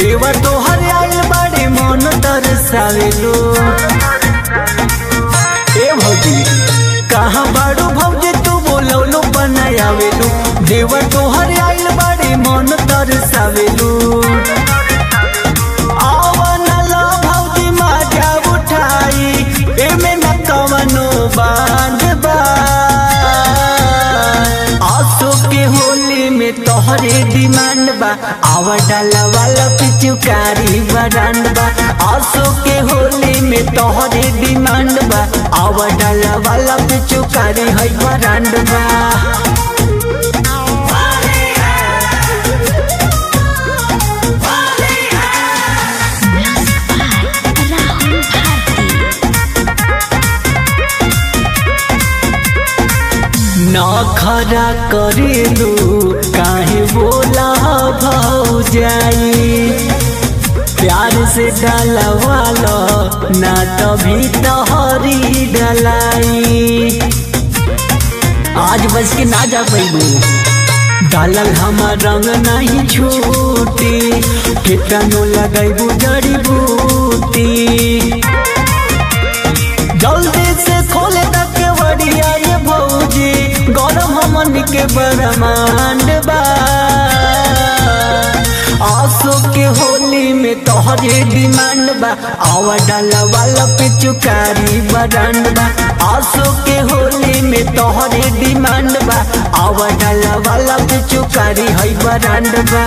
देवा तोहर आइल बाड़े मन दर्शावेलो ए भौजी कहाँ बाड़ू भौजी तू बोलौलो बनायावेलो देवा तोहर आइल बाड़े मन दर्शावेलो आवन ला भौजी माजा उठाई एमे न कवनो बांध बा आसो के होली में तोहरे डिमांड बा आवा डाला वाला पिचुकारी बरांड बा आसो के होली में तोहरे डिमांड बा आवा डाला वाला पिचुकारी है बरांड बा Music by Rahul Bharti. नखरा करेलू काहे बोला भौजाई प्यार से डलवालो ना तभी तोहरी डलाई आज बस के ना जा पैबू डालल हमार रंग नहीं छूटी कितनो लगैबू जड़ी बूटी जल्दी से खोले तक बड़िया ये भौजी गरम हमन के बरमांड बा आसो के होली में तोहरे डिमांड बा आवा डाला वाला पिचुकारी बरांड बा आसो के होली में तोहरे डिमांड बा आवा डाला वाला पिचुकारी है बरांड बा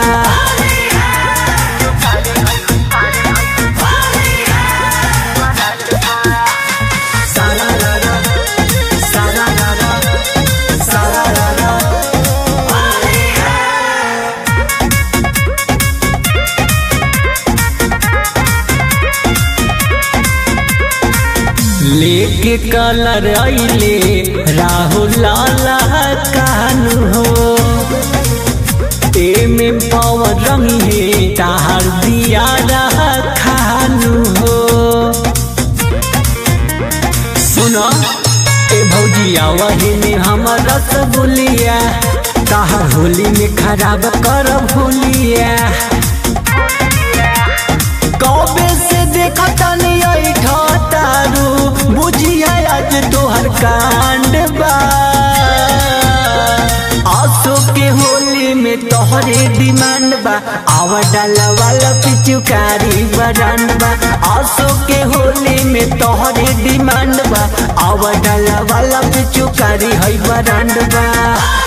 सारा रारा सारा रारा सारा रारा लेके कलर आइले राहुल लाला कानू हो एमे पावर रंग है ताहर दिया रहा खानू हो सुनो ए भौजिया वही में हमर रसगुल्लिया ताहर होली में खराब कर भूलिया कबे से देखा तनी ऐठा तारू बुझिया आज तोहर कांड बा आसो के होली में तोहरे डिमांड बा आवा डाला वाला पिचुकारी बरांड बा आसो के होली में तोहरे डिमांड बा आवा डाला वाला पिचुकारी है बरांड बा